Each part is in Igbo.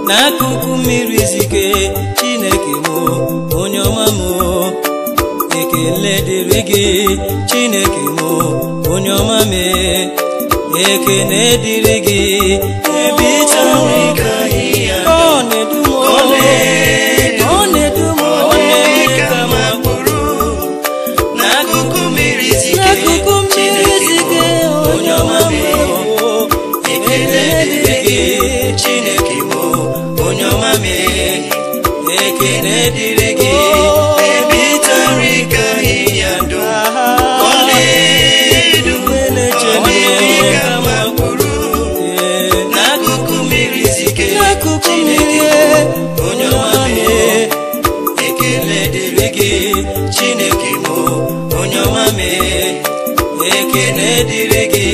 n'akụkụ mmiri zike chineke m onye ọma m ekele dịrị gị chineke m onye ọma m ekene dịrị gị ebe ịta nri ka ahịhịa ọ na-edu m ọ na-edu m ọ na-eme ka m bụrụ n'akụkụ mmiri zike n'akụkụ mmiri zike onye ọma m ekele dịrị gị chineke m onye ọma m ekele dịrị gị ebe ịta nri ka ahịhịa ndụ ọ na-edu ọ na-eme ka m bụrụ n'akụkụ mmiri zike n'akụkụ mmiri onye ọma m ekele dịrị gị chineke m onye ọma m ekele dịrị gị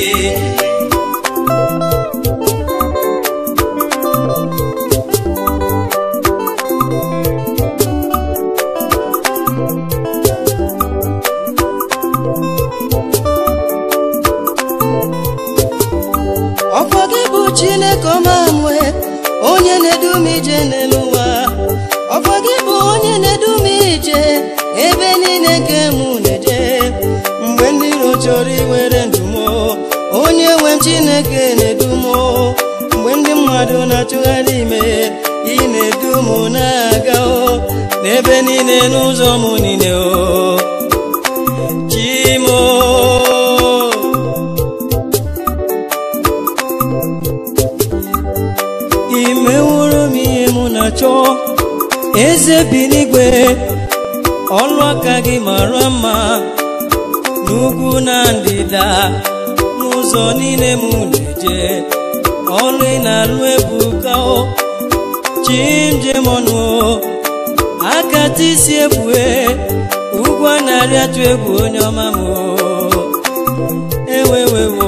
ọkwa gị bụ chineke ọma mwe onye na-edu m ije n'elu ụwa ọkwa gị bụ onye na-edu m ije ebe niile nke m na-eje mgbe ndị iro chọrọ iwere ndụ m onye nwe m chineke na-edu m mgbe ndị mmadụ na-achụgharị ime ị na-edu m na-aga o n'ebe niile n'ụzọ m niile o chimo imeworo m ihe mụ na-achọ eze bi n'igwe ọlụ aka gị mara mma n'ugwu na ndịda n'ụzọ niile m na-eje ọlụ ị na-alụ ebuka o chimjem ọnụ o akata isi ebue ugwu a na-arị atụ egwu onye ọma m o ewewewo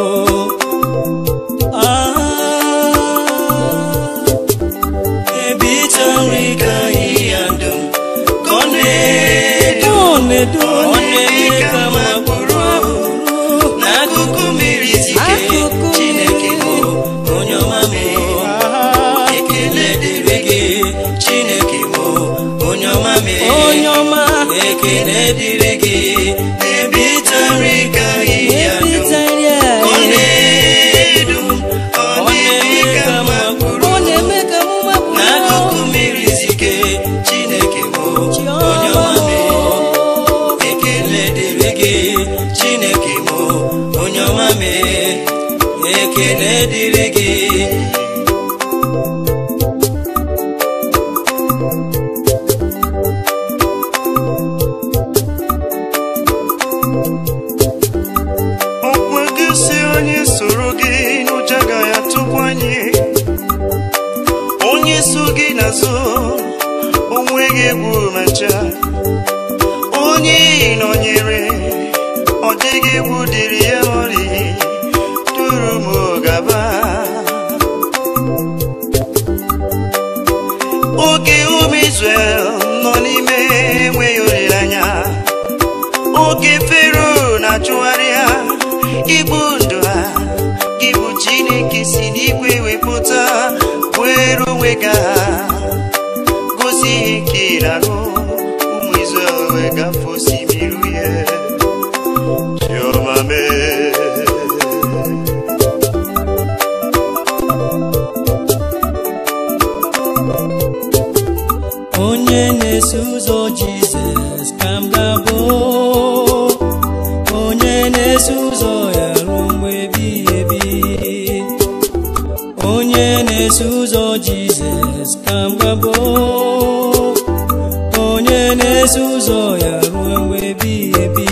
ebe ịta nri ka ahịhịa ndụ ka ọ na-edu ọ na-edu ọ na-eme ka m bụrụ n'akụkụ mmiri zike Akụkụ chineke m onye ọma m ekele dịrị gị chineke m onye ọma m onye ọma ekele dịrị gị ebe ịta nri ka ahịhịa ndụ ebitari ka ọ na-edu ọ na-eme ka m bụrụ ọ na-eme ka m mapụ n'akụkụ mmiri zike chineke m onye ọma m ekele dịrị gị chineke m onye ọma m ekele dịrị gị ọkwa gị si onye soro gị n'ụjọ agaghị atụkwa anyị onye so gị n'azụ onweghị egwu macha onye nọnyere ọ dịghị egwu dịrị ya ọrị duru m gaba oge ụmụ Izrel nọ n'ime enweghị olileanya oge fero na-achụgharị ha igbu ndụ ha gị bụ chineke si n'igwe wepụta were onwe ga gosi ihe nke ịrarụ ụmụ Izrel wee gafee osimiri uhie chiọma mee onye na-eso ụzọ jizọs ka m ga-abụ onye na-eso ụzọ ya ruo mgbe ebighị ebi onye na-eso ụzọ jizọs ka m ga-abụ onye na-eso ụzọ ya ruo mgbe ebighị ebi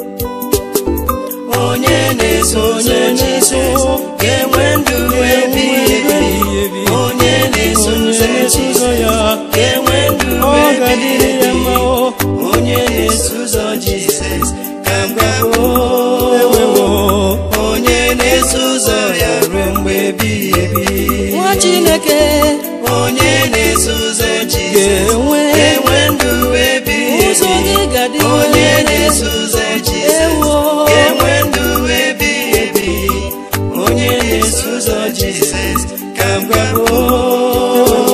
onye na-eso ụzọ Jizọs ga-enwe ndụ ebighị ebi onye na-eso ụzọ Jizọs ga-enwe ndụ ọ ga-adịrị ya mma o onye na-eso ụzọ Jizọs ka m ga-abụ ewewo onye na-eso ụzọ ya ruo mgbe ebighị ebi nwa chineke onye na-eso ụzọ Jizọs ga-enwe ga-enwe ndụ ebighị ụzọ ebi gị ga-adị onye na-eso ụzọ Jizọs ewo ga-enwe ndụ ebighị ebi onye na-eso ụzọ Jizọs ka m ga-abụ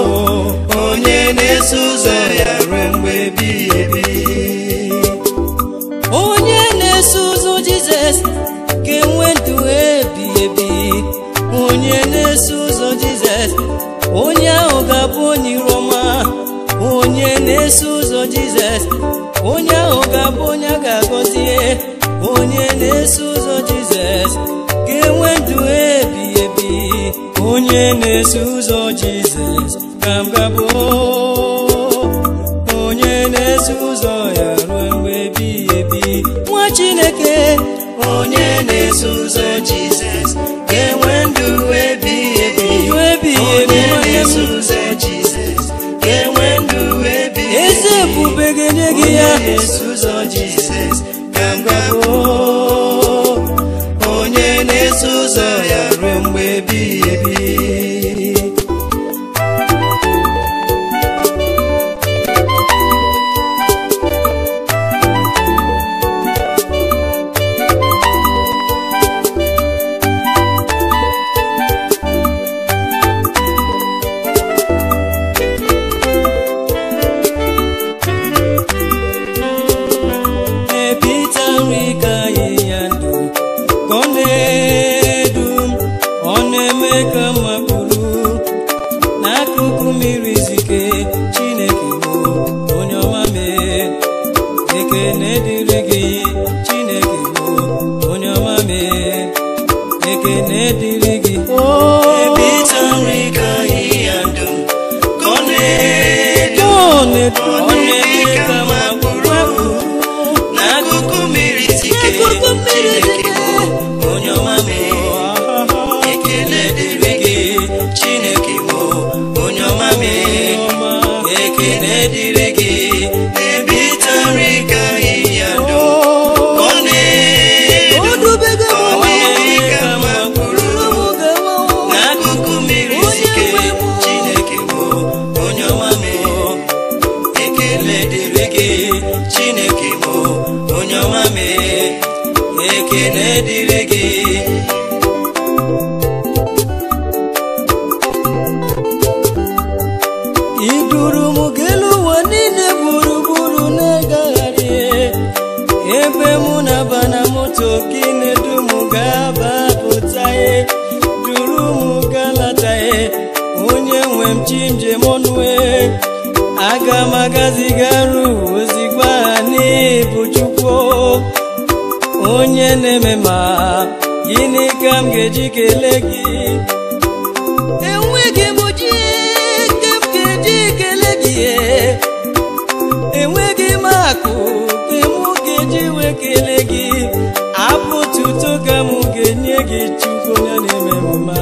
jizọs onye ahụ ga-abụ onye iru ọma onye na-eso ụzọ jizọs onye ahụ ga-abụ onye a ga-agọzie onye na-eso ụzọ jizọs ga-enwe ndụ ebi ebi onye na-eso ụzọ jizọs ka m gabụ onye na-eso ụzọ ya ruo mgbe ebighị ebi nwa chineke onye na-eso ụzọ jizọs ga-enwe ndụ ebighị ebi ndụ ebighị ebi onye nwanne na-eso m ụzọ jizọs ga-enwe ndụ ebighị eze ebube ga-enye gị onye ya na-eso ụzọ jizọs ka m gabụ onye na-eso ụzọ ya ruo mgbe ebighị ebi ebita nri ka ahịhịa ndụ ka ọ na-edu m ọ na-eme ka m makpuru n'akụkụ mmiri zike chineke bụ onye ọma mee ekene dịrị gị chineke bụ onye ọma mee ekene dịrị gị ebita nri ka ahịhịa ndụ ka ọ na-edu ọ na-edu ọ na-eme ka m makpuru n'akụkụ mmiri zike N'akụkụ mmiri Chineke zike. bụ onye ọma mee ekele dịrị gị chineke bụ onye ọma mee ekele dịrị gị ebita nri ka ahịhịa ndụ ka ọ na-edu ọ na-eme ka makpuru n'akụkụ mmiri zike chineke bụ onye ọma mee ekele dịrị gị chineke bụ onye ọma mee ekele dịrị gị iduru m gelu ụwa niile gburugburu na-agagharị ebe mụ na-aba na moto gị na-edu m ga-aba pụta duru m galatae onye nwe m chi njem ọnụe aga m agazigaru ozigbo aha n'ịbụ chukwu onye na-eme ma gịnị ka m ga-eji kelee gị enweghị m ji nke m ga-eji kele gị enweghị m akụ nke m ga-eji wee kele gị abụ tuto ka m ga-enye gị chukwu onye na-eme mma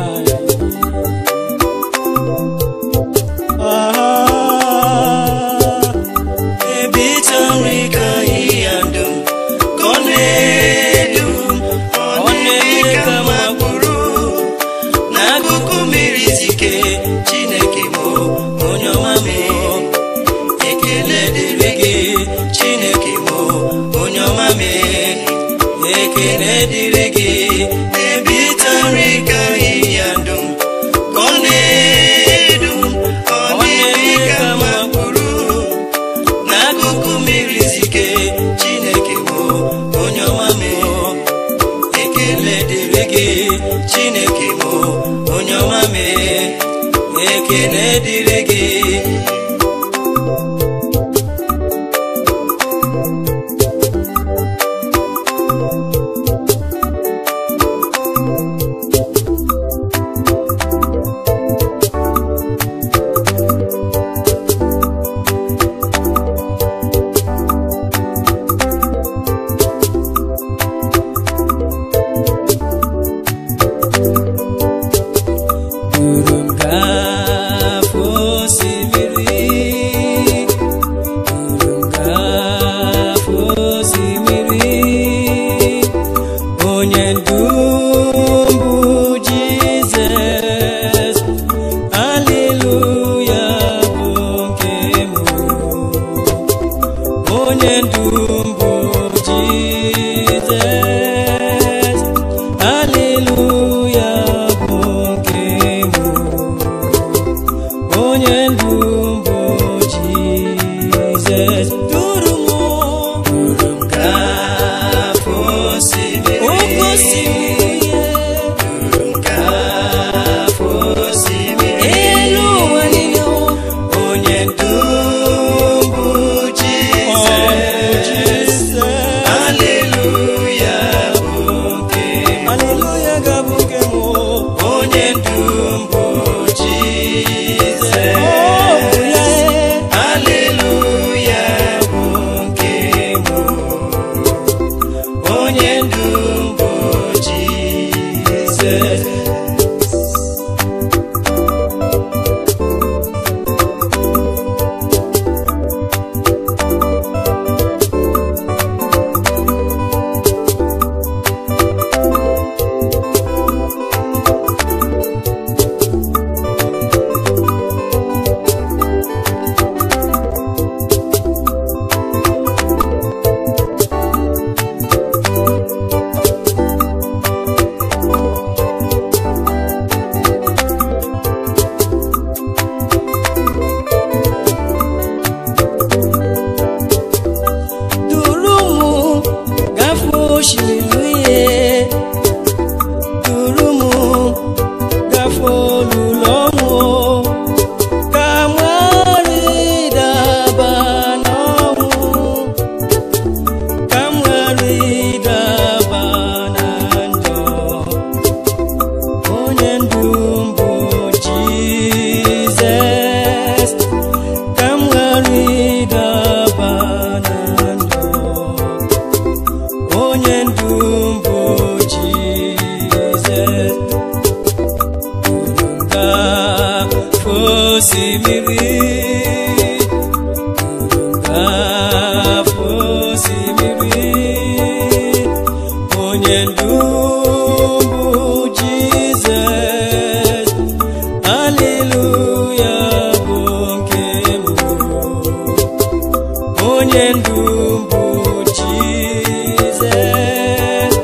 ebita nri ka ahịhịa ndụ ka ọ na-edu ọ na-eme ka makpụrụ n'akụkụ mmiri zike chineke bụ onye ọma mee ekele dịrị gị chineke bụ onye ọma mee ekele dịrị gị ebita nri ka ahịhịa ndụ ka ọ na-edu ọ na-eme ka makpụrụ n'akụkụ mmiri zike chineke bụ onye ọma mee ekele dịrị gị chineke bụ onye ọma mee ekele dịrị gị duru m gafee osimiri duru m gafee osimiri onye ndu m bụ jizọs aleluya bụ nke m onye ndu m bụ jizọs aleluya bụ nke m onye ndu m bụ jizọs duru m duru m gafee osimiri oke osimiri duru m gafee osimiri osimiri afọ osimiri onye ndu bụ Jizọs Haleluya bụ nke mbụ onye ndu bụ Jizọs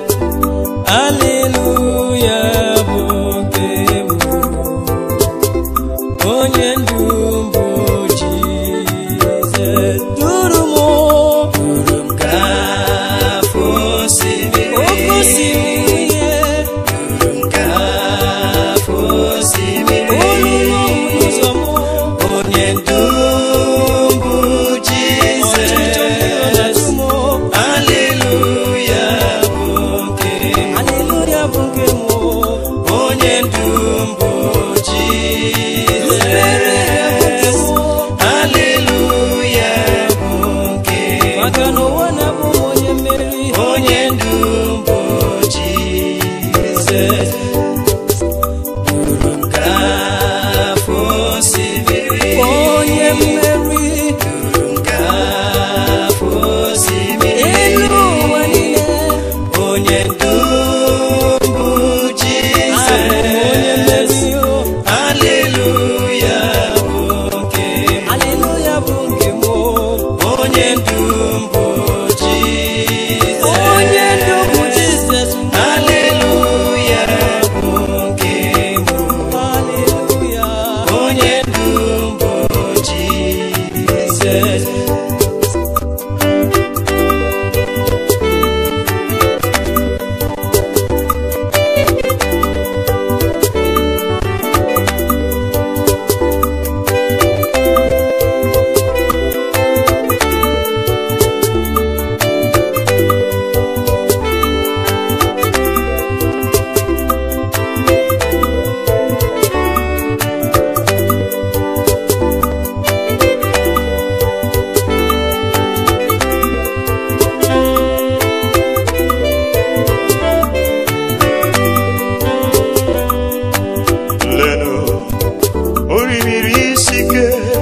Haleluya bụ nke mbụ onye ndu bụ Jizọs duru m duru m gafee osimiri oke osimiri duru m gafee osimiri olulu ụzọ m onye ndu bụ Jizọs Haleluya bụ nke Haleluya bụ nke m onye ndu bụ Jizọs Haleluya bụ nke maka na ụwa na-abụ m onye mmeri onye ndu bụ Jizọs duru m gafee osimiri onye mmeri duru m gafee osimiri elu ụwa niile onye ndu bụ Jizọs Haleluya bụ nke Haleluya bụ nke m onye ndu bụ Jizọs onye ndu bụ Jizọs Haleluya bụ nke m Haleluya onye ndu bụ Jizọs lenu orimiri isi ike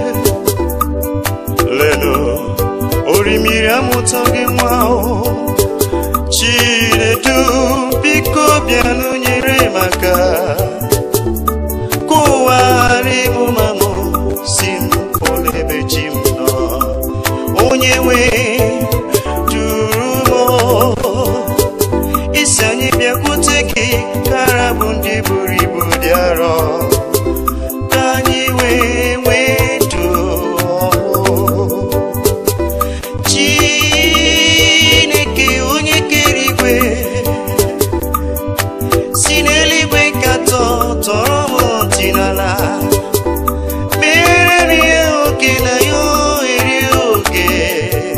lenu orimiri amụtaghị nwa o. chinedu biko bịanụ nyere maka ka ụwa ghara ịbụ mamụ si m pụrụ ebe chi m nọ onye nwe duru m isi anyị bịakwute gị kara bụ ndị buru ibu dị arọ ka anyị wee nwee ndụ ọhụụ. Chineke onye kere igwe si n'eluigwe nkatọ tọrọ m ntị n'ala mere m ihe oke na ya ohere oge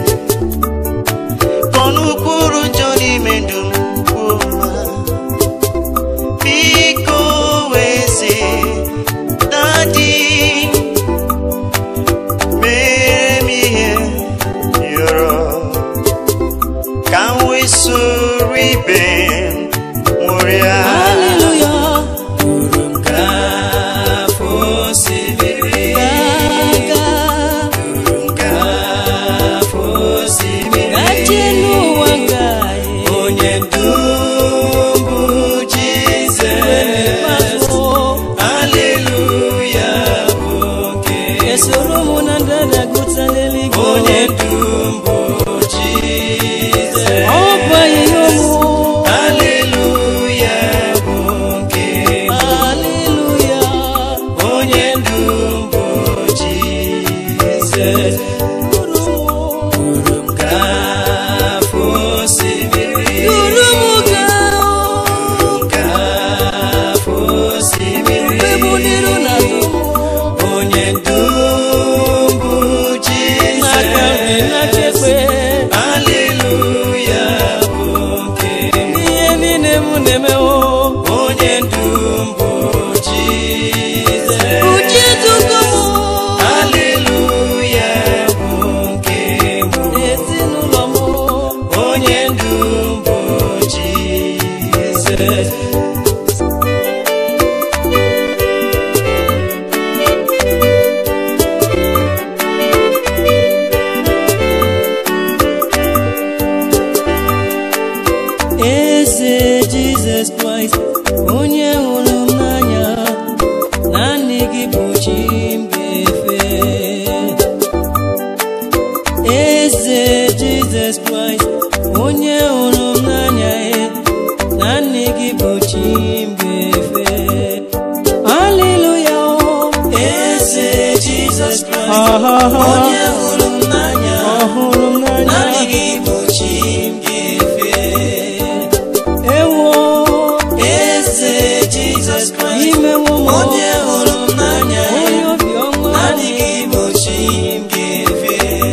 Jesus Christ Ahaha. onye hụrụ m n'anya ọhụrụ m n'anya naanị gị bụ chi m ga-efe ewo eze Jesus Christ imewo m onye hụrụ m n'anya onye obiọma naanị gị bụ chi m ga-efe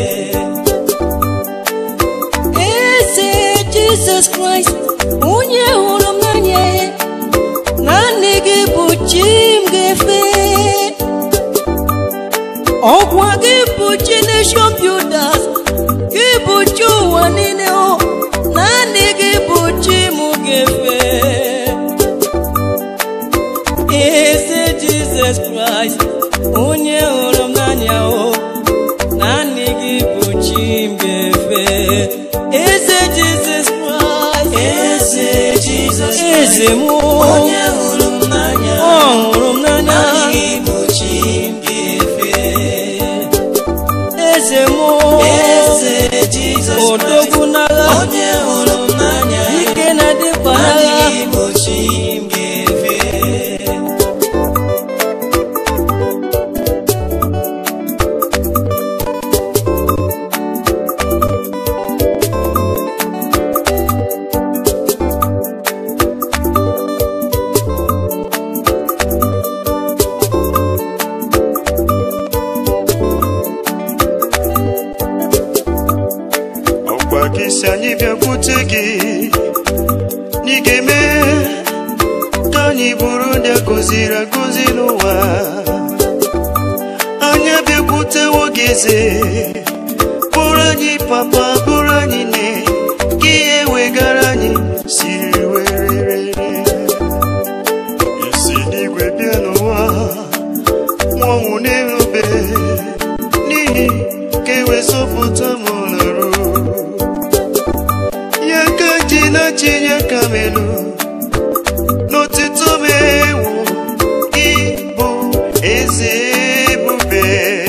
eze jizọs kraịst onye hụrụ m n'anya ya naanị gị bụ chi m ga-efe ọkwa gị bụ chi nation builders gị bụ chi ụwa niile o naanị gị bụ chi m ga-efe eze jizọs kraịst onye hụrụ m n'anya o naanị gị bụ chi m ga-efe eze jizọs kraịst eze Jesus eze Christ m onye hụrụ m n'anya ọ hụrụ m n'anya naanị gị bụ chi m ga-efe eze m eze Jesus Christ odogwu n'agha onye hụrụ m n'anya ike na-adịkwa naanị n'agha gị bụ chi m ga-efe ọkwa gị si anyị bịakwute gị n'ị ga-eme ka anyị bụrụ ndị a gọziri agọzi n'ụwa anyị abịakwutewo gị eze bụrụ anyị papa bụrụ anyị nne ka ihe wegara anyị siri werere isi n'igwe bịa n'ụwa nwanwụ n'elube n'ihi ka e wee zọpụta m n'arụ ya ka ji na chinye ka m elu n'otito m ewu ịbụ eze ebube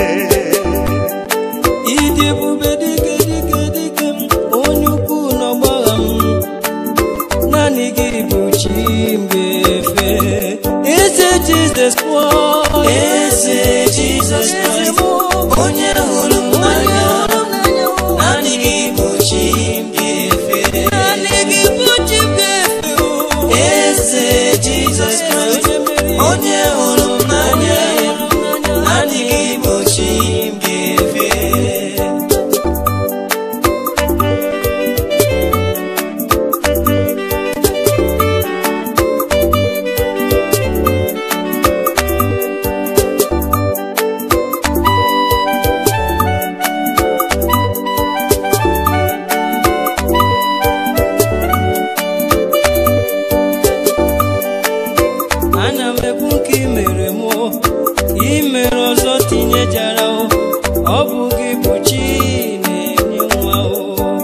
ịdị ebube dike dike dike m onye ukwu n'ọgbagha m naanị gị bụ chi m ga-efe eze jizọs kraịst eze Jesus Christ onye hụrụ m n'anya naanị gị bụ chi m ga-efe naanị gị bụ chi m ga-efe o. eze Jesus Christ onye hụrụ m n'anya naanị gị bụ chi m ga-efe ana m ekwu nke i mere m o, i mere ọzọ tinyejara o ọ bụ gị bụ chi na-enye nwa o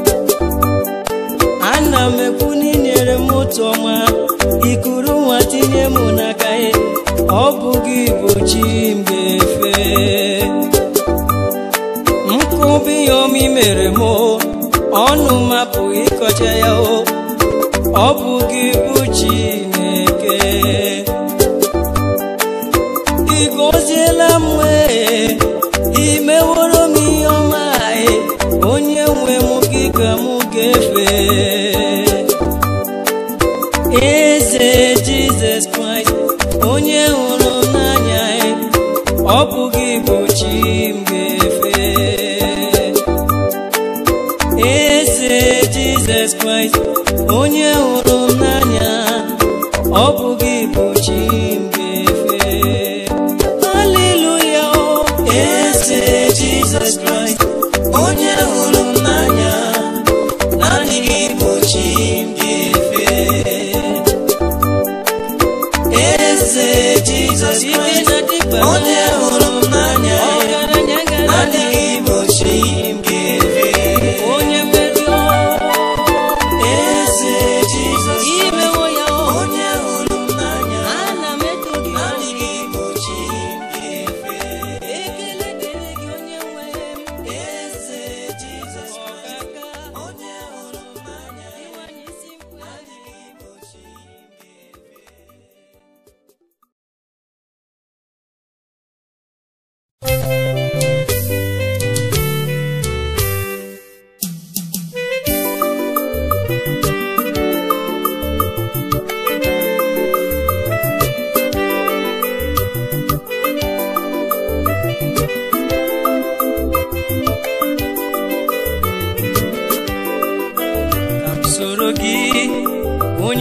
ana m ekwu na ị nyere m otu ọnwa ikuru nwa tinye m n'aka ya ọ bụ gị bụ chi m ga-efe nkụbi ya ọma i mere m o, ọnụ mapụ ịkọcha ya o ọ bụ gị bụ Chineke ị gọziela m wee ị meworo m ihe ọma ee, onye nwe m gị ka m ga-efe eze Jizọs Kraịst onye hụrụ m n'anya ee, ọ bụ gị bụ chi m ga-efe eze jizọs kraịst onye hụrụ m n'anya ọ bụ gị bụ chi m ga-efe haleluya o eze Jesus Christ onye hụrụ m n'anya naanị gị bụ chi m ga-efe eze Jesus ike Christ na dịkpa onye hụrụ m n'anya ọgaranya gara naanị gị bụ chi m ga-efe onye mmeri o eze Jesus Christ imewo ya o onye hụrụ m n'anya ana m eto gị o. naanị gị bụ chi m ga-efe ekele dịrị gị onye nwe m eze Jesus Christ ọkaka onye hụrụ m n'anya ịwanye isi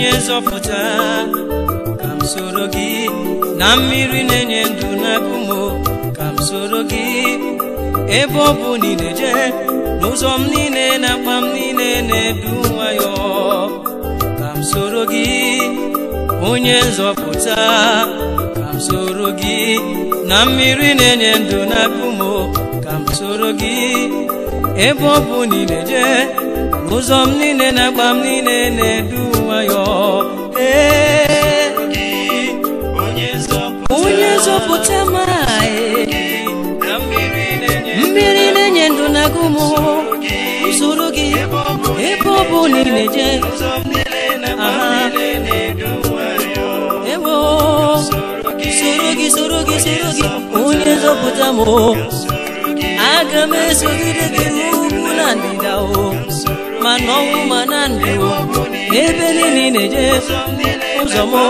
onye nzọpụta ka m soro gị na mmiri na-enye ndụ n'agụmo ka m soro gị ebe ọ bụ niile jee n'ụzọ m niile na mkpa m niile na-edu nwayọ ka m soro gị onye nzọpụta ka m soro gị na mmiri na-enye ndụ n'agụmo ka m soro gị ebe ọ bụ niile jee n'ụzọ m niile na mkpa m niile na-edu nwayọ ee onye nzọpụta onye nzọpụta maghị na mmiri na-enye mmiri na-enye ndụ na agụmụ usoro gị ebe ọ bụ niile jee ụzọ m niile na mkpa m Aha. niile na-edu nwayọ ewo soro gị soro gị soro gị onye nzọpụta m o. aga m esogide gị n'ugwu na ndịda o ma n'ọnwụ ma na ndụ o. ebe niile ị na-eje ụzọ m o.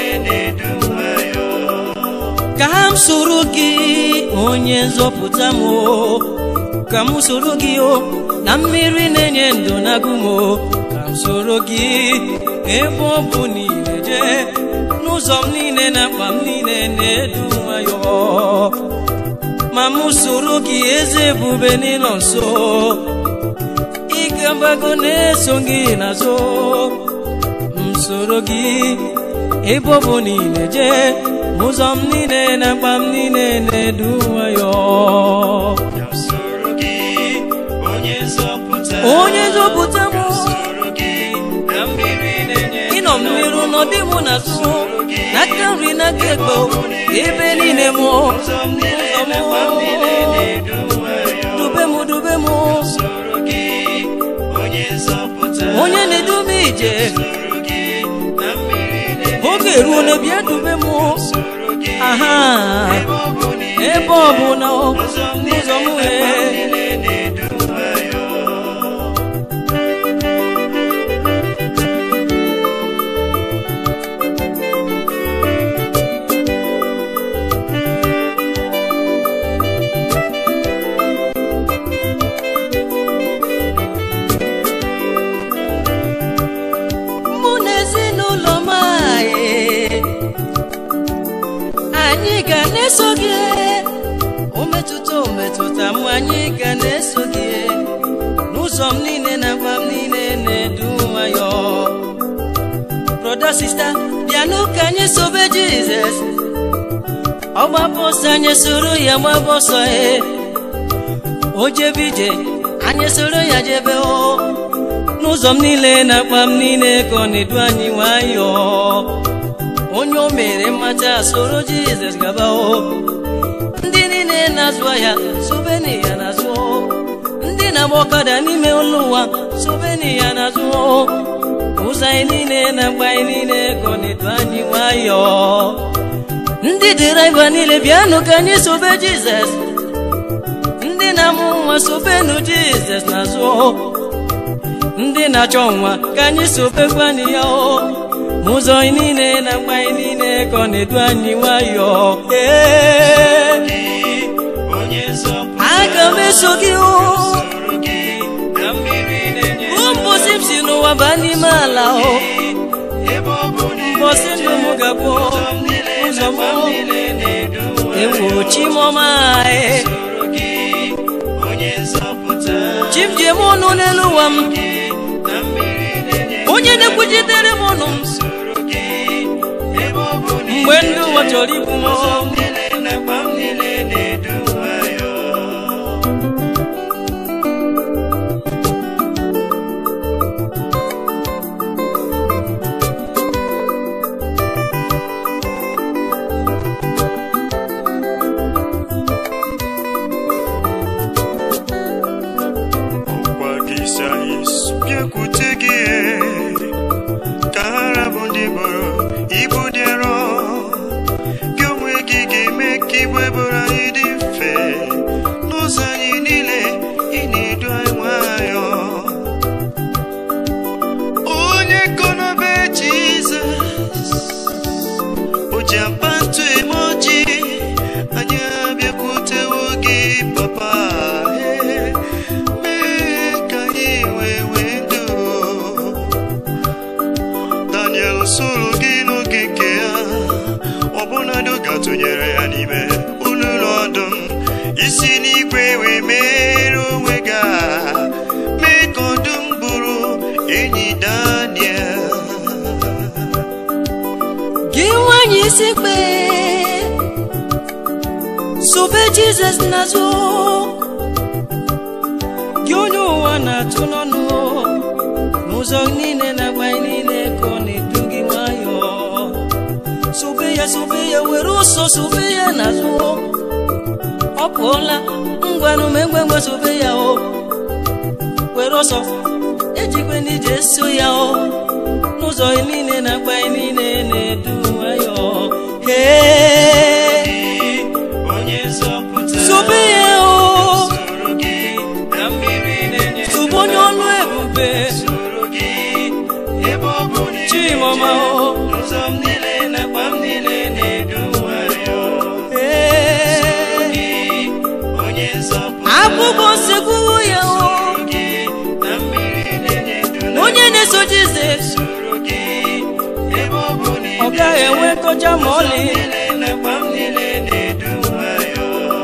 ka m soro gị onye nzọpụta m o. ka m soro gị o na mmiri na-enye ndụ na agụm o ka m soro gị ebe ọ bụ niile jee n'ụzọ m niile na mkpa m niile na-edu nwayọ ma m soro gị eze ebube n'ịnọ nso ike mgbago na-eso gị n'azụ m soro gị ebe ọ bụ niile jee n'ụzọ m niile na mkpa m niile na-edu nwayọ Ka m soro gị onye nzọpụta onye nzọpụta m soro gị na mmiri na-enye ịnọ m n'iru n'ọdị mụ na azụ n'aka nri n'aka ekpe ebe niile m ụzọ m niile na mkpa m niile na-edu nwayọ dube m dube m soro gị onye nzọpụta onye na-edu m ije soro gị na mmiri na-enye oge ruo na bịa dube m soro gị aha ebe ọ bụ niile ebe ọ bụ na ụzọ m ụzọ m niile na mkpa m wee niile na-edu nwayọ mụ na ezinụlọ m anyị anyị ga na-eso gị o metụta o metụta m anyị ga na-eso gị n'ụzọ m niile na mkpa m niile na-edu nwayọ broda sista bịanụ ka anyị sobe jizọs ọ gbapụ ọsọ anyị soro ya gbapụ ọsọ e o jebe ije anyị soro ya jebe o n'ụzọ m niile na akpa m niile ka ọ na-edu anyị nwayọọ onye o mere mmata soro jizọs gaba o ndị niile na-azụ ahịa sobeni ya n'azụ o. ndị na-agba ọkada n'ime ụlọ ụwa sobeni ya n'azụ o. ụzọ anyị niile na mgbe anyị niile ka ọ na-edu anyị nwayọọ ndị dịraiva niile bịanụ ka anyị sobe jizọs ndị na-amụ nwa sobenụ jizọs n'azụ o. ndị na-achọ nwa ka anyị sobekwa anyị ya o ụzọ anyị niile na mgbe anyị niile ka ọ na-edu anyị nwayọọ ee onye nzọpụta aga m eso gị o soro gị na mmiri na-enye ụbọchị m si n'ụwa baa n'ime ala o ebe ọ bụ niile ụbọchị ndụ m ga-abụ ụzọ m niile ụzọ na m mkpa m niile na-edu nwayọ ewo chimọma anyị soro gị onye nzọpụta chi m ji eme ọnụ n'elu ụwa m na mmiri na-enye onye na-ekwuchitere m ọnụ m soro gị ebe ọ bụ niile mgbe ndị ụwa chọrọ igbu m ụzọ m niile na mkpa m niile na-edu nwayọ ọkwa gị sayis bịakwute gị ka ha rabụ ndị bụrụ ibu dị arọ gị onwe gị gị si n'igwe wee mere onwe gị aha, mee ka ọdụm bụrụ enyi Daniel gị nwanyị isi kpe sobe jizọs n'azụ gị onye ụwa na-atụ n'ọnụ n'ụzọ niile na-agba niile ka ọ na-edu gị nwayọọ sobe ya sobe ya were ụsọ sobe ya n'azụ ọ pụọla ngwanụ mengwengwe sobe ya o were ọsọ ejikwe n'ije so ya o n'ụzọ niile na-agba niile na-edu nwayọọ hee onye nzọpụta sobe ya o soro gị na mmiri na-enye sobe onye ọlụ ebube soro gị ebe ọ bụ na Chimọma o. ụzọ m niile na akpa m niile na-edu nwayọọ Ee, gị onye nzọpụta abụbọ nsekwuwo ya o soro gị na mmiri na-enye ndụ na onye na-eso Jizọs soro gị ebe ọ bụ na ọ gaghị enwe nkọcha ma ọlị niile na akpa m niile na-edu nwayọọ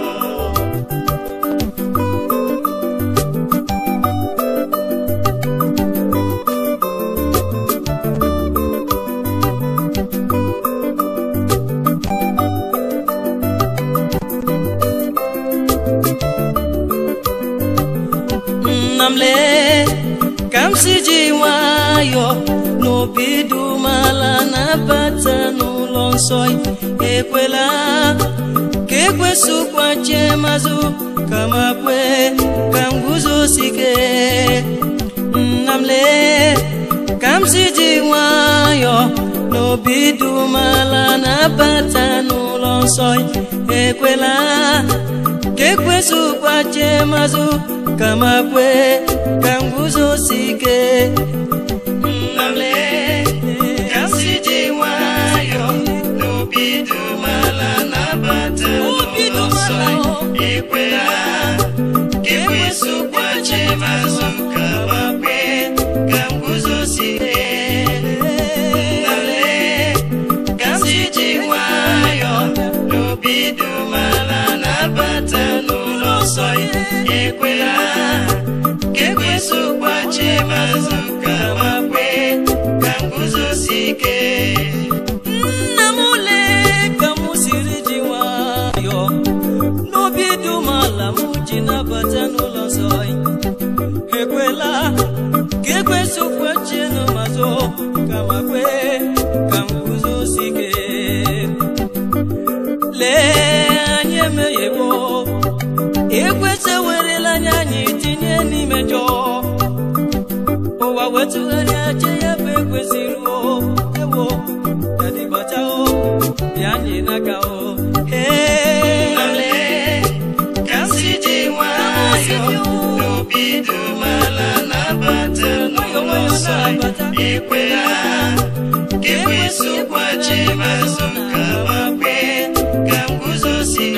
nna m lee ka m si ji nwayọọ n'obi dị umeala na-abata n'ụlọ nsọ ekwela ka ekwesịkwache mazụ kama kwe ka m guzosike nna m lee ka m si ji nwayọọ n'obi dị umeala na-abata n'ụlọ nsọ ekwela ka ekwesịkwache mazụ kama kwe ka m guzosike nna m lee ka m si ji nwayọọ n'obi dị umeala na-abata Obi dị n'ụlọ nsọ umeala. ekwela ka ekwesịkwache mazụ ka ma kwe ka m guzosie nna m lee ka m si ji nwayọọ n'obi dị umeala na-abata n'ụlọ nsọ ekwela ka ekwesịkwache mazụ ka ma kwe ka m guzosie ike nna m lee ka m siri ji nwayọọ n'obi dị umeala m ji nabata n'ụlọ nsọ ekwela ka ekwesịkwache n'ụmazụ kama kwe ka m guzosike lee anyị emeghebo ekwesị werela anya anyị tinye n'ime njọ ụwa wetụgharịa che ya bụ ekwesịrị o ewo yadịbata o bịa anyị n'aka o Nnale, ka m si ji nwayọọ n'obi dị umeala na-abata n'ụlọ nsọ ekwela ka ekwesịkwachi mazụ ka ma kwe ka m guzosie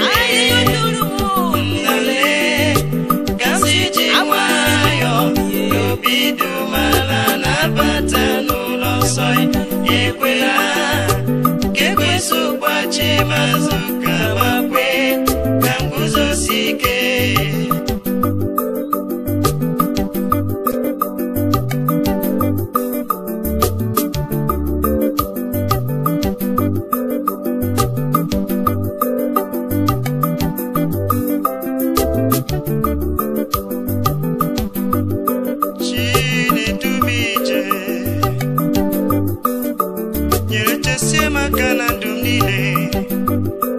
Nnale, ka m si ji nwayọọ n'obi dị umeala na-abata n'ụlọ nsọ ekwela ka ekwesịkwachi mazụ ka ma kwe ka m guzosie ike Chinedu m ije nyere chesie m aka na ndụ m niile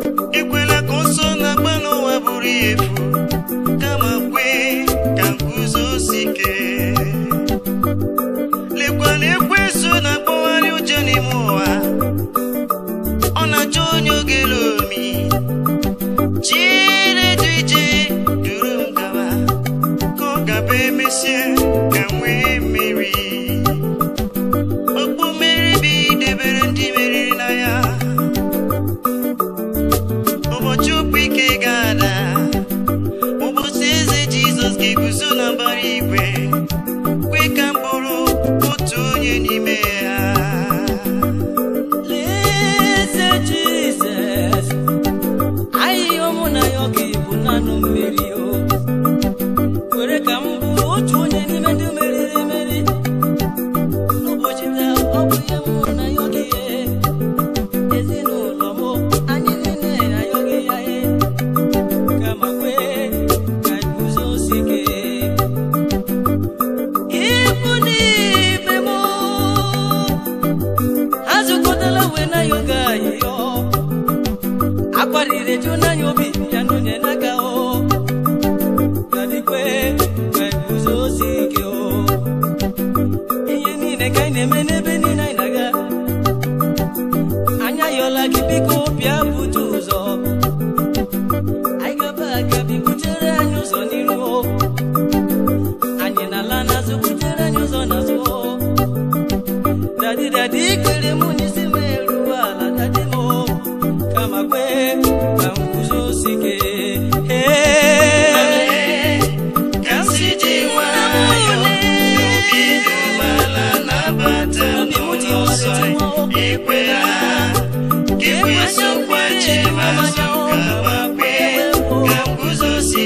biko bịa bute ụzọ anyị gaba aga bi butere anyị ụzọ n'iru o. anyị na-ala n'azụ butere anyị ụzọ n'azụ o. dadi dadi kere mụ n'isi m eruo ala dadi m o. kama kwe ka m guzosi ike Ee. ka m si ji nwayọ obi dị umeala nabata m n'ụzọ ekwela ka ekwesị nkwachi mazụ ka ma kwe ka m guzosi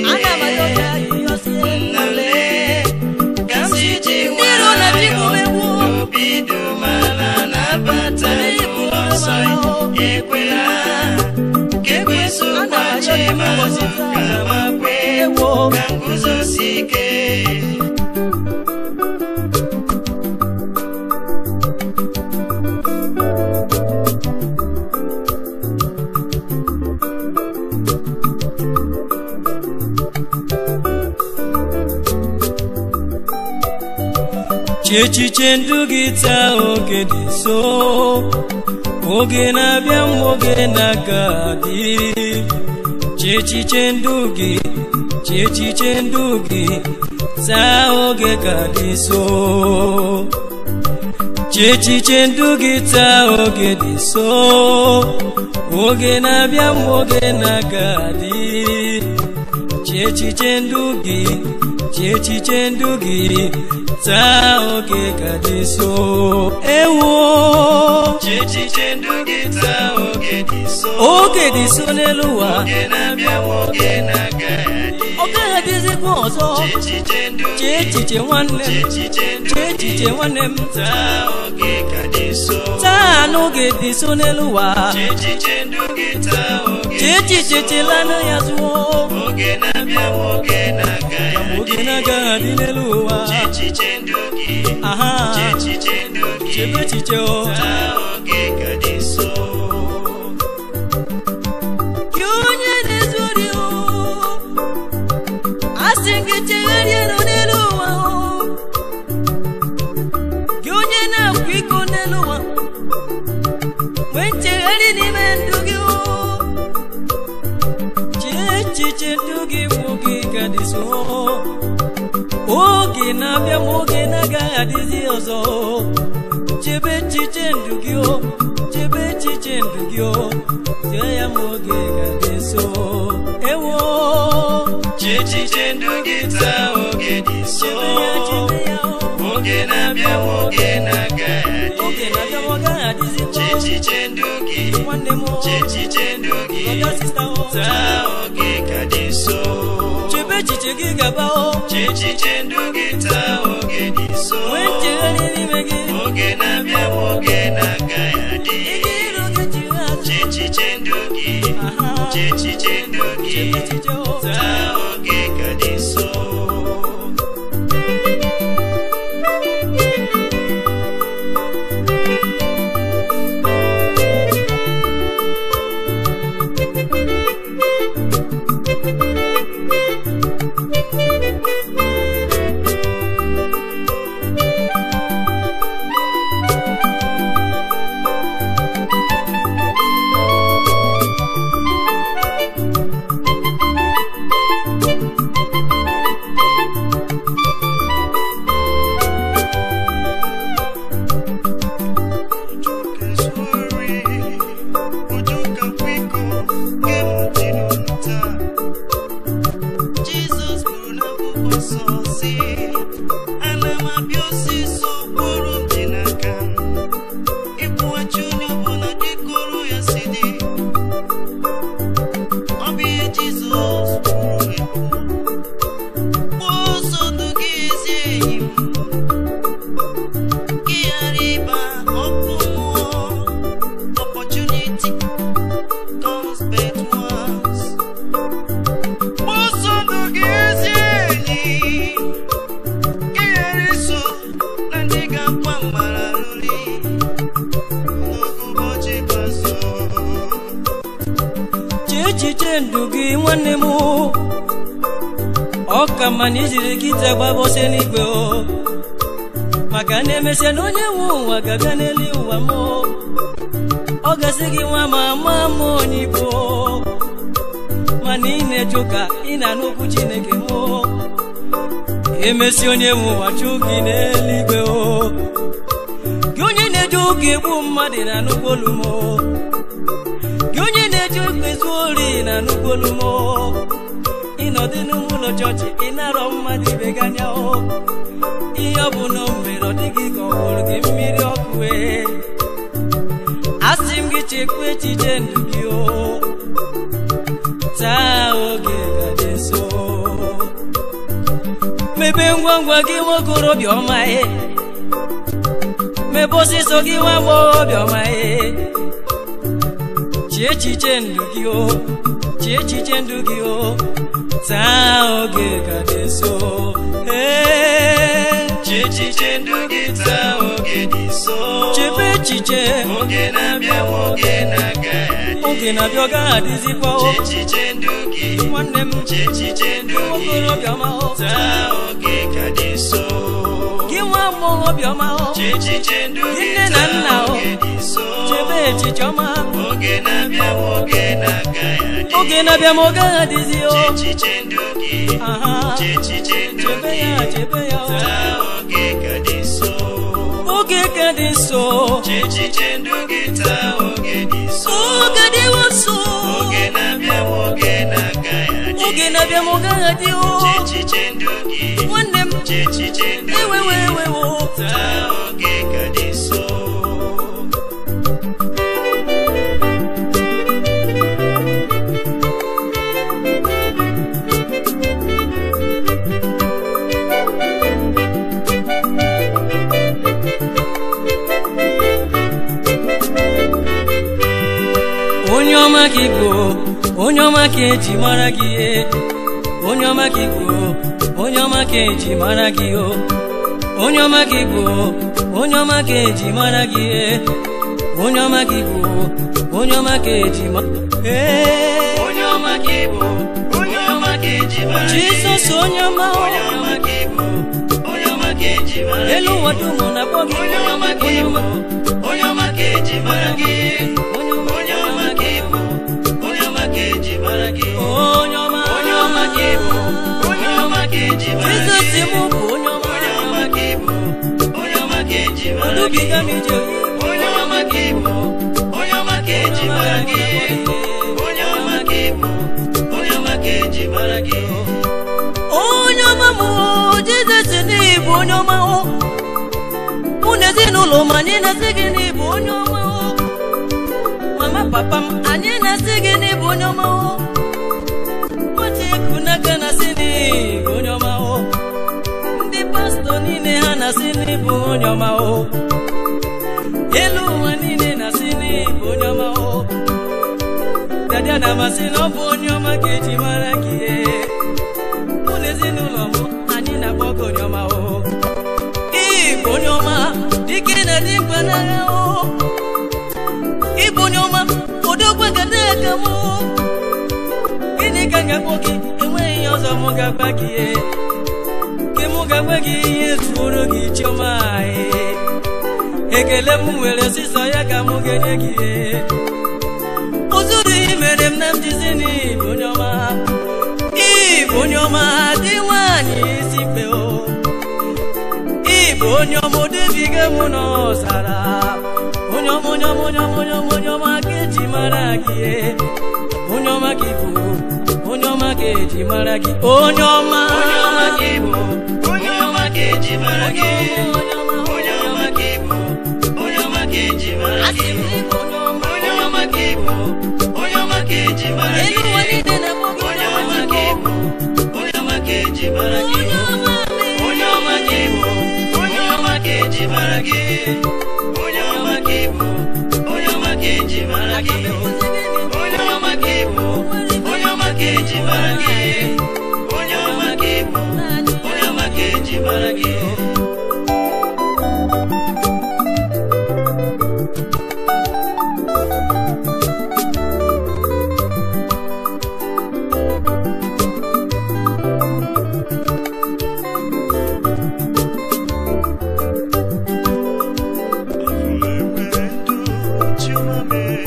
nnale ka m si ji nwayọ obi dị umeala nabata m n'ụzọ ekwela ka ekwesị nkwachi mazụ ka ma kwe ka m guzosi ike Chi echiche ndụ gị taa oge dị nso oge na-abịa mgbe oge na-aga adị Chi echiche ndụ gị chi echiche ndụ gị taa oge ka dị nso Chi echiche ndụ gị taa oge dị nso oge na-abịa mgbe oge na-aga adị Chi echiche ndụ gị chi echiche ndụ gị taa oge ka dị nso ewo Echiche ndụ gị taa oge dị nso oge dị nso n'elu ụwa oge na-abịa ma oge na-aga adị ọ gaghị adịzikwa ọzọ Echiche ndụ chi gị echiche nwanne m Echiche ndụ chi gị echiche nwanne m taa oge ka dị nso taa n'oge dị nso n'elu ụwa Echiche ndụ gị taa oge chi echiche chelanụ ya zuo oge na-abịa ma oge na-aga oge na-agaghị adị n'elu ụwa Echiche ndụ gị aha Echiche ndụ gị chebe echiche o taa oge ka dị nso gị onye na-ezuri o asị gị chegharịa n'elu ụwa o gị onye na-akwa iko n'elu ụwa nwee nchegharị n'ime ndụ gị o chee echiche ndụ gị bụ gị ka dị so oge na-abịa ma oge na-agaghị adịzi ọzọ chebe echiche ndụ gị o chebe echiche ndụ gị o chee ya ma oge ka dị so ewo Echiche ndụ gị taa oge dị nso chebe ya chebe ya o oge na-abịa ma oge na-aga oge na-abịa ma ọ gaghị adịzi kwa Echiche ndụ gị nwanne m o Echiche ndụ gị brọda sista o taa oge ka dị nso chebe echiche gị gaba o Echiche ndụ gị taa oge dị nso nwee nchegharị n'ime gị oge na-abịa ma oge na-aga adị ike iru gị jiri azụ Echiche ndụ gị aha Echiche ndụ gị chebe echiche o taa oge ka dị nso Jizọs kwuru n'akwụkwọ nsọ sị ana m abịa ọsịsọ kpụrụ m dị n'aka m ịkwụghachi onye ọbụla dịka ọrụ ya si dị ọ bụ ihe Jizọs kwuru ekwu gbuo ọsọ ndụ gị ezi enyi m ka ị ghara ịba ọkụ mmụọ opportunity comes but once ọsọ ndụ gị ezi enyi ka ị ghara iso na ndị ga-akwa mara ruri n'oge ụbọchị ikpeazụ chee echiche ndụ gị nwanne m ọ ka mma na ijiri kịta gbabọsị n'igwe o maka na emesịa na onye nwe ụwa ga-abịa n'elu ụwa m ọ gasị gị nwa ma ama m onye igbo mana ị na-eje ụka ị na-anụ okwu chineke mụ emesi onye nwe ụwa chụ gị n'eluigwe o gị onye na-eje ụka egbu mmadụ na nnukwu olu m gị onye na-eje ụka ezu ori na nnukwu olu m ịnọdụ n'ime ụlọ chọọchị ị narọ mmadụ ibe gị anya o ihe ọ bụ na o mere ọ dịghị ka ọ hụrụ gị mmiri ọkụ ee asị m gị chekwa echiche ndụ gị o taa oge ga dị nso mebe ngwa ngwa gị nwa okorobịa ọma e mebe ọsịsọ gị nwa agbọghọbịa ọma e chi echiche ndụ gị o chi echiche ndụ gị o taa oge ga dị nso ee Chi echiche ndụ gị taa oge dị nso chebe echiche oge na-abịa ma oge na-aga oge na-abịa ọ gaghị adịzikwa o Chi echiche ndụ gị nwanne m Chi echiche ndụ gị okorobịa ọma o taa oge ka dị nso gị nwa agbọghọbịa ọma o Chi echiche ndụ gị Nne na nna taa o. oge dị nso chebe echiche ọma oge na-abịa ma oge na-aga adị oge na-abịa ma ọ gaghị adịzi o Chi echiche ndụ gị aha Chi echiche ndụ chebe gị ya chebe ya o taa oge ka dị nso oge ka dị nso Chi echiche ndụ gị taa oge dị nso oge dịwo nso oge na-abịa ma oge na-aga adị oge na-abịa ma ọ gaghị adị o Chi echiche ndụ gị nwanne m Chi echiche ndụ ewe gị wee ewe wo taa oge ka dị nso onye ọma ka igbo onye ọma ka eji mara gị ihe onye ọma ka igbo onye ọma ka eji mara gị o onye ọma ka igbo onye ọma ka eji mara gị ihe onye ọma ka igbo onye ọma ka eji ma ee onye ọma ka ị bụ onye ọma ka eji mara gị jizọs onye ọma o. onye ọma ka ị bụ onye ọma ka eji mara gị elu ụwa dum na-akpọ gị onye ọma ka ị bụ onye ọma ka eji mara gị onye ọma onye ọma ka ị bụ onye ọma ka eji mara gị onye ọma onye ọma ka ị bụ onye ọma ka eji mara gị jizọs m bụ onye ọma onye ọma ka ị bụ onye ọma ka eji mara gị odubiga m ije onye ọma ka ị bụ onye ọma ka eji mara gị onye ọma ka ị bụ onye ọma ka eji mara gị onye ọma m o, jizọs n'ịbụ onye ọma o mụ na ezinụlọ m anyị na-asị gị n'ịbụ onye ọma o mama papa m anyị na-asị gị n'ịbụ onye ọma o nwata eku n'aka na-asị n'ịbụ onye ọma o ndị pastọ niile ha na-asị n'ịbụ onye ọma o elu ụwa niile na-asị n'ịbụ onye ọma o dada na-amasị na ọ bụ onye ọma ka eji mara gị ee. mụ na ezinụlọ m anyị na-agba ọgụ onye ọma o ịbụ onye ọma dike na dị mkpa n'agha o ịbụ onye ọma odogwe gada aka m o gịnị ka m ga-akpọ gị enweghị ihe ọzọ m ga-agba gị e ke m ga-agba gị ihe zuoro gị chiọma e ekele m nwere ọsịsọ ya ka m ga-enye gị e ụzụrụ ihe mere m na m jizi n'ịbụ onye ọma ịbụ onye ọma dị nwanyị isi mkpe o ịbụ onye ọma odebiga mụ n'ọzara onye ọma onye ọma onye ọma onye ọma onye ọma ka eji mara gị e. onye ọma ka ịbụ onye ọma ka eji mara gị onye ọma onye ọma ka ị bụ onye ọma ka eji mara gị onye ọma onye ọma ka ị bụ onye ọma ka eji mara asị gị m na ịbụ onye ọma onye ọma ka ị bụ onye ọma ka eji mara elu gị ụwa niile na-akpọ gị onye ọma ka ị bụ onye ọma ka eji mara gị onye ọma onye ọma ka ị bụ onye ọma ka eji mara gị onye ọma ka ị bụ onye ọma ka eji mara gị onye ọma ka ị bụ onye ọma ka eji mara gị onye ọma ka ị bụ onye ọma ka eji mara gị Chioma mee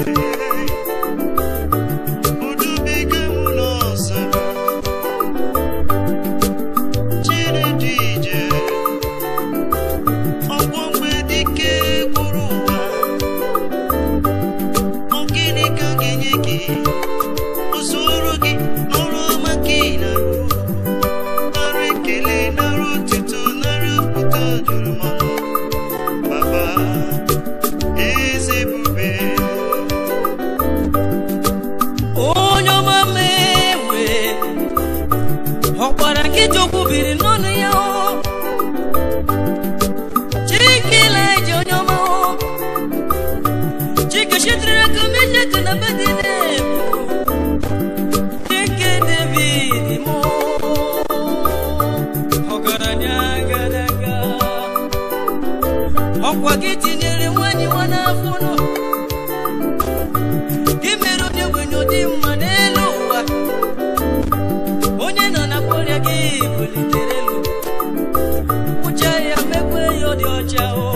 ọkwara nkịta okwu biri n'ọnụ ya o chike ilaji onye ọma o chike shitere aka mejeke na bedinebo chike david mo ọgaranya gadaga ọkwa gị tinyere nwanyị nwa n'afọ nọ gị mere onye ogbenye ụdị mma n'elu ụwa onye nọ na kpọrịa gị bulitere elu kpụcha ya mekwe ya ọ dị ọcha o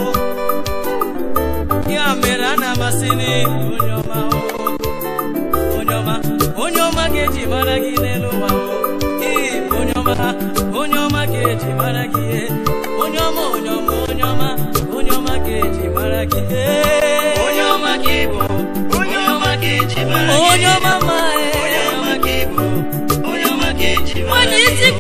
ya mere a na-amasị n'ihu onye ọma o onye ọma onye ọma ga-eji mara gị n'elu ụwa o ịbụ onye ọma onye ọma ga-eji mara gị ihe onye ọma onye ọma onye ọma onye ọma ga-eji mara gị onye ọma ka ị bụ onye ọma ka eji mara gị onye ọma ma onye ọma ka ị bụ onye ọma ka eji mara onye gị isi